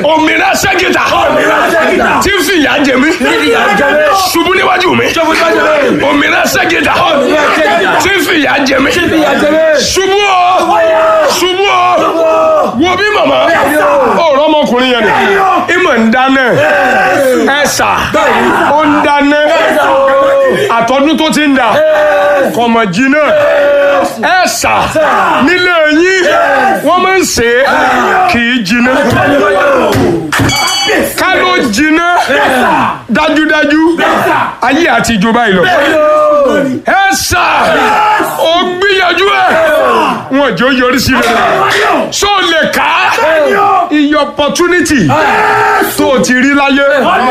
òmìnira ṣẹ́gìtà tí ń fìyà jẹ mí ṣubú níwájú mi òmìnira ṣẹ́gìtà tí ń fìyà jẹ mí ṣubú o ṣubú o wo bí màmá ọ̀rọ̀ ọmọkùnrin yẹn ni ìmọ̀ ń dáná ẹ̀sà ó ń dáná àtọ́dún tó ti ń dà kọ̀mọ̀ jìnnà ẹ̀sà nílé yín wọ́n máa ń ṣe é kì í jìnnà ká ló jìnnà dájúdájú ayé àti ìjọba ìlọ ẹ̀sà ó gbìyànjú ẹ̀ wọn jẹ́ ó yọrí sí rẹ̀ so lè ká iye opportunity tó o ti rí láyé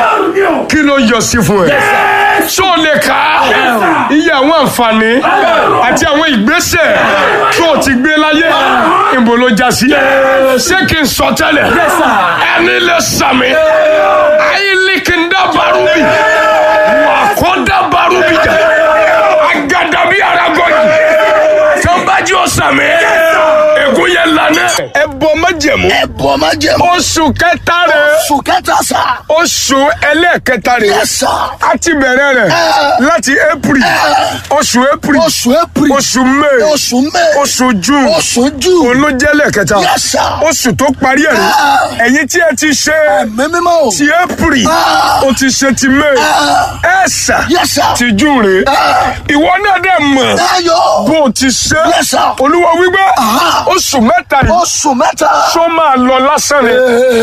kí ló yọ sí fún ẹ so lè ká iye àwọn àǹfààní àti àwọn ìgbésẹ̀ tó o ti gbé láyé ìbò ló já sí ṣé kí n sọ tẹ́lẹ̀ ẹni lè sàmì ayílikindá barubi wà kó dá barubi jà agadabi aragọ́jì tó bá jí o sàmì ègún yẹn lànà. ẹ bọ májẹ̀mú ẹ̀bùn máa jẹ̀ mọ́. oṣù kẹta rẹ oṣù kẹta sá. oṣù ẹlẹ́ẹ̀kẹta rẹ Yes, sir. a ti bẹ̀rẹ̀ rẹ̀ láti april oṣù april oṣù april. oṣù may oṣù may. oṣù june oṣù june. òun ló jẹ́ lẹ́ẹ̀kẹta Yes, sir. oṣù tó parí ẹ̀ rẹ̀ ẹ̀yin tí ẹ ti ṣe ẹ̀mí mímọ́ o. ti april o ti ṣe ti may ẹ̀ ṣà Yes, sir. ti june rẹ̀ ìwọ náà dẹ̀ mọ̀ ayọ̀. bó o ti ṣe Yes, sir. olúwa wípé oṣù mẹ́ta yìí oṣù mẹ́ta. tó máa lọ lásán ni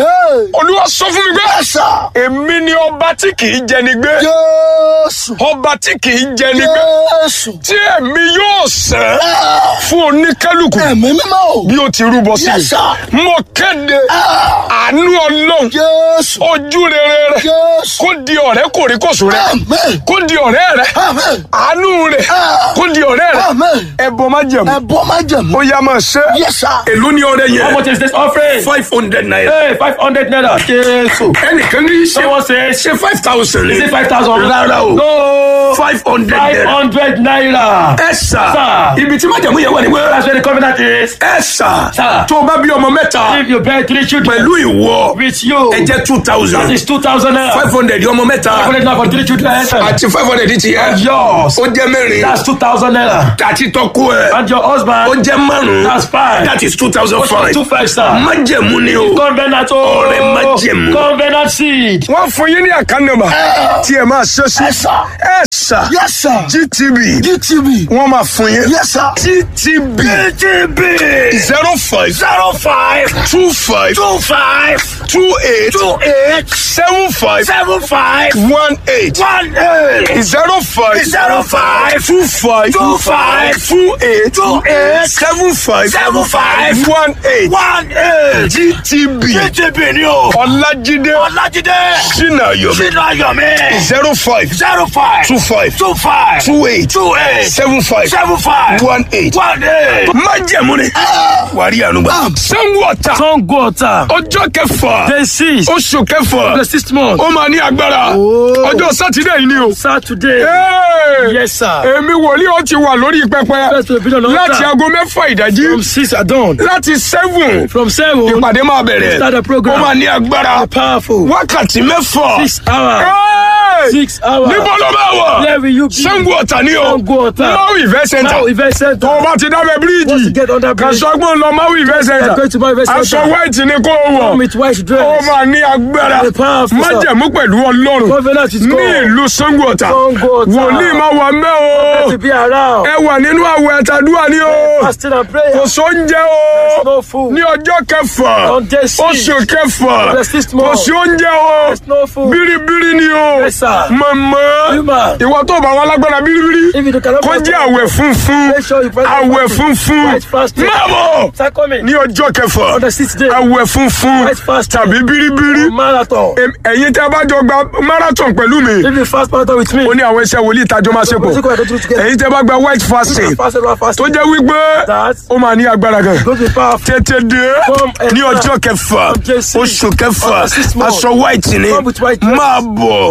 olúwa sọ fún mi pé ẹ̀sà. èmi ni ọba tí kì í jẹni gbé Jésù. ọba tí kì í jẹni gbé Jésù. tí èmi yóò sẹ́ fún oníkálukú ẹ̀mí mímọ́ o. bí ó ti rúbọ sí Yes, sir. mi mo kéde àánú ọlọ́run Jésù. ojú rere rẹ Jésù. kó di ọ̀rẹ́ kòríkòsùn rẹ Amen. kó di ọ̀rẹ́ rẹ Amen. àánú rẹ kó di ọ̀rẹ́ rẹ Amen. ẹbọ má jẹ̀mú ẹ̀bùn máa jẹ̀ mọ́. ó yá máa ṣe Yes, sir. èló ni ọrẹ How yẹn much is this offering? five hundred naira Hey, 500 naira. Jésù. ẹnìkan ní ṣe Someone says, ṣe five thousand is it 5,000? rárá o No. five hundred naira 500 naira. ẹ sà Sir. ibi tí májàmú yẹn wà ní wẹ́rẹ́ That's where the covenant is. ẹ sà Sir. tó o bá bí ọmọ mẹ́ta If you bear three children pẹ̀lú ìwọ with you, ẹ jẹ́ two that thousand is 2,000 naira. five hundred ọmọ mẹ́ta 500 naira for three children. àti five hundred ti yẹ Yours. ó jẹ́ mẹ́rin That's 2,000 naira. àti tọ́kú ẹ̀ And your ó husband, jẹ́ márùn-ún that's five. that is two thousand five Two five star. májẹ̀mú ni o. Covenant oh. Ọ̀rẹ́ májẹ̀mú. Covenant seed. wọ́n fún yín ní àkànnàmà tí ẹ máa ṣe sí Ẹ̀sà. ẹ sà Yes, sir. gtb GTV. wọ́n máa fún yín Yes, sir. gtb GTV. zero five zero five two five two five two eight two eight seven five seven five one eight one eight zero five zero five two five two five two eight two eight seven five seven five one eight one eight. gtb GTV ni o. ọlájídé Ọlájídé. sinayomi Sínú Ayọ̀mí. zero five zero five two five two five two eight two eight seven five seven five one eight. one eight. májẹ̀mú ni wàrí ànúgbà. sanwó ọ̀tà Sango Ota. ọjọ́ kẹfà Day six. oṣù kẹfà The sixth month. ó máa ní agbára ọjọ́ sátidé yìí ni o. Saturday. Hey! Yes, sir. èmi wòlíì ó ti wà lórí pẹpẹ First to be on the láti altar. aago mẹ́fà ìdájí From six at dawn. láti seven From seven. ìpàdé máa bẹ̀rẹ̀ Start the program. ó máa ní agbára Powerful. wákàtí mẹ́fà. Six hours. Hey! Six hours. níbo ló máa wà Where will you be? Sango Ọ̀tà ni o Sango Ota. Maui Event Center Now event center. tó o bá ti dábẹ́ Once you bíríìjì get under bridge, kàṣọgbọ́n lọ Maui Event Center You're going to Maui Event aṣọ Center. white ni kó o come wọ̀ with white dress. ó máa ní agbára The powerful, sir. májẹ̀mú pẹ̀lú ọlọ́run Covenant is ní God. ìlú Sango Ọ̀tà Sango Ota. wòlíì máa wà mẹ́ o To be around. ẹ wà nínú àwẹ̀ ẹ̀tàdúrà ni o Fasting and prayer. kò sóúnjẹ o No food. ní ọjọ́ kẹfà On day six. oṣù kẹfà The sixth kò month. sí oúnjẹ o There's no food. bíríbírí ni o Yes, sir. mọ̀mọ́ Human. ìwọ tó bá wọn lágbára bíríbírí If you cannot kó fast, jẹ́ àwẹ̀ funfun Make sure you practice àwẹ̀ fasting. funfun White fasting. máa bọ̀ Start coming. ní ọjọ́ kẹfà On the sixth day. àwẹ̀ funfun White fasting. tàbí bíríbírí Marathon. Em- ẹ̀yin tẹ́ bá jọ gba marathon pẹ̀lú mi If you fast marathon with me. ó ní àwọn iṣẹ́ wòlíì ìtajọ́ máa ṣe pọ̀ Physical and together. ẹ̀yin tẹ́ bá gba white fasting Fast and fast. tó jẹ́ wípé That. ó máa ní agbára gan Go to the power. tètè dé Come and ní start. ọjọ́ kẹfà From Jesse. oṣù kẹfà On the sixth month. aṣọ white ni Come with white dress. máa bọ̀ Start coming.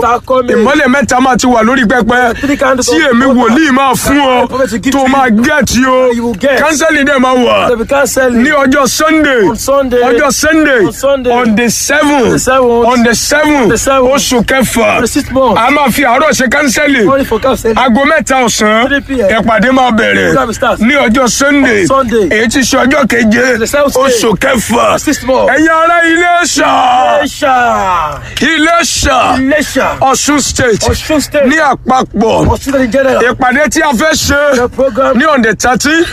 ìmọ́lẹ̀ mẹ́ta máa ti wà lórí pẹpẹ Three candles tí of èmi water. wòlíì máa fún ọ Prophet will give tó to máa you. gẹ̀ẹ́tì o You will get. kánsẹ́lì dẹ̀ máa wà They be canceling. ní ọjọ́ sunday On Sunday. ọjọ́ sunday On Sunday. on the seven the seventh. on the seven The seventh. oṣù kẹfà The sixth month. a máa fi àárọ̀ ṣe kánsẹ́lì Only for canceling. aago mẹ́ta ọ̀sán 3 p.m. ìpàdé máa bẹ̀rẹ̀ Program starts. ní ọjọ́ sunday On Sunday. èyí ti ṣe ọjọ́ keje The seventh day. oṣù kẹfà The sixth month. ẹ̀yin ará Iléṣà Iléṣà. Iléṣà Iléṣà. Ọ̀ṣun state Ọ̀ṣun state. ní àpapọ̀ Ọ̀ṣun state in general. ìpàdé tí a fẹ́ ṣe The program. ní on the thirty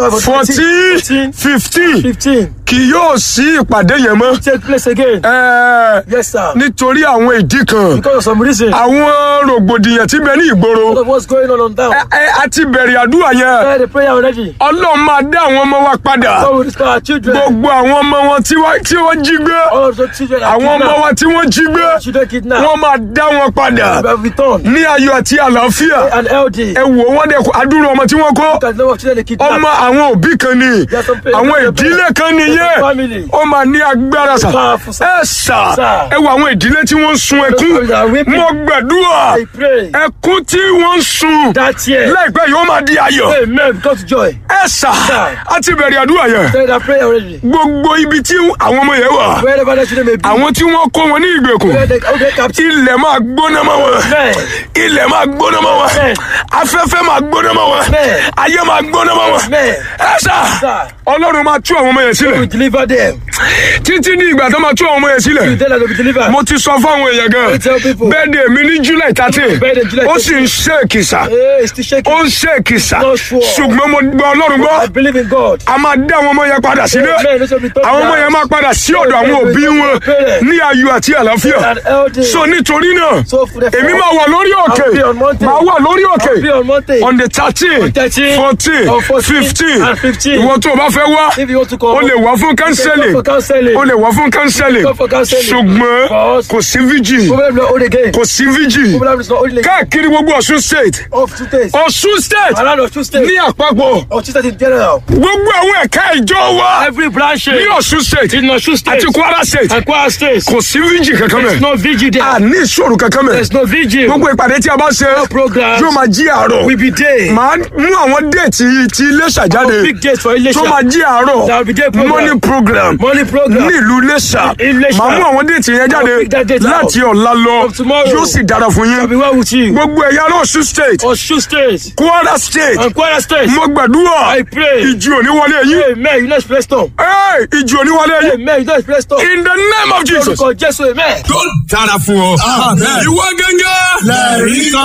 fourteen 14, fifteen 15. kì yóò sí ìpàdé yẹn mọ́ Take place again. Ẹ̀ẹ́, Yes, sir. nítorí àwọn ìdí kan Because of some reason. àwọn rògbòdìyàn tí bẹ ní ìgboro Because of what's going on on down. ẹ ẹ, a ti bẹ̀rẹ̀ àdúrà yẹn Try the prayer already. ọlọ́run máa dá àwọn ọmọ wa padà God will restore our children. gbogbo àwọn ọmọ wọn tí wọ́n tí wọ́n jí gbé All of the children are àwọn ọmọ kidnapped. wa tí wọ́n jí gbé Children kidnapped. wọ́n máa dá wọn padà We have returned. ní ayọ̀ àti àlàáfíà An LD. ẹ wò wọ́n dẹ̀ kó adúrú ọmọ tí wọ́n kó Look at the number of children they kidnapped. ọmọ àwọn òbí kan ni Yes, some parents, àwọn some ìdílé parents. kan nìyẹn Family. ó máa ní agbára sà Powerful, sir. ẹ sà Sir. ẹ wò àwọn ìdílé tí wọ́n ń sun ẹkún families are weeping. mo gbàdúrà I pray ẹkún tí wọ́n ń sun that year. láìpẹ́ yóò máa di ayọ̀ Amen. Because joy. ẹ sà Sir. á ti bẹ̀rẹ̀ àdúrà yẹn Try that prayer already. gbogbo ibi tí àwọn ọmọ yẹn wà Wherever the children may be. àwọn tí wọ́n kó wọn ní ìgbèkùn Where they okay, captive. ilẹ̀ máa gbóná mọ́ wọn Amen. ilẹ̀ máa gbóná mọ́ wọn Amen. afẹ́fẹ́ máa gbóná mọ́ wọn Amen. ayé máa gbóná mọ́ wọn Amen. ẹ sà Sir. ọlọ́run máa tú àwọn ọmọ yẹn sílẹ̀ We deliver them. títí ní ìgbà tó máa tú àwọn ọmọ yẹn sílẹ̀ You tell them to be delivered. mo ti sọ fáwọn èèyàn gan I tell people. bẹ́ẹ̀dẹ̀ mi ní july thirteen Birthday July ó sì ń ṣe èkìsà Hey, it's still shaking. ó ń ṣe èkìsà Not sure. ṣùgbọ́n mo gbọ́ ọlọ́run I gbọ́ believe in God. a máa dá àwọn ọmọ yẹn padà sílé Amen. Those will be taught àwọn ọmọ now. yẹn máa padà sí ọ̀dọ̀ àwọn òbí wọn ní ayọ̀ àti àlàáfíà An LD. so nítorí náà So for the èmi máa wà lórí òkè I'll be on mountain. máa wà lórí òkè I'll be on mountain. on the thirteen On 13, fourteen on 14, fifteen and 15. ìwọ tó o bá fẹ́ wá If you want to come, o lè wá fún you can kánsẹ́lì come for counseling. o lè wá fún kánsẹ́lì Come for counseling. ṣùgbọ́n Because- kò sí vigil Problem not only again. kò sí vigil Problem is not only again. káàkiri gbogbo Ọ̀ṣun state Of two days. Ọ̀ṣun state Around of two states. ní àpapọ̀ Of two states in general. gbogbo àwọn ẹ̀ka ìjọ wa Every branch ní Ọ̀ṣun state in Osun state àti Kwara state and Kwara state. kò sí vigil kankan There's mẹ́ no vigil there. a ní ìṣòro kankan mẹ́ There's no vigil. gbogbo ìpàdé tí a bá ṣe programs yóò máa jí àárọ̀ will be there. màá mú àwọn déètì ti Iléṣà jáde Big dates for Ilesha. tó máa jí àárọ̀ There will be day program. morning program Morning program. ní ìlú Iléṣà Iléṣà. màá mú àwọn déètì yẹn jáde I'll pick that date out. láti ọ̀la lọ From tomorrow. yóò sì dára fún I'll be yín well with you. gbogbo ẹ̀yà Ọ̀ṣun state Osun state Kwara state and Kwara state. mo gbàdúrà I pray. ìjì òní wọlé yín Amen. You know it's blessed storm. Hey, ìjì òní wọlé yín Amen. You know it's blessed storm. in the name of Jesus. Lórúkọ Jésù. Amen. tó dára fún ọ. ìwọ gẹ́gẹ́. lẹ́rìí kan.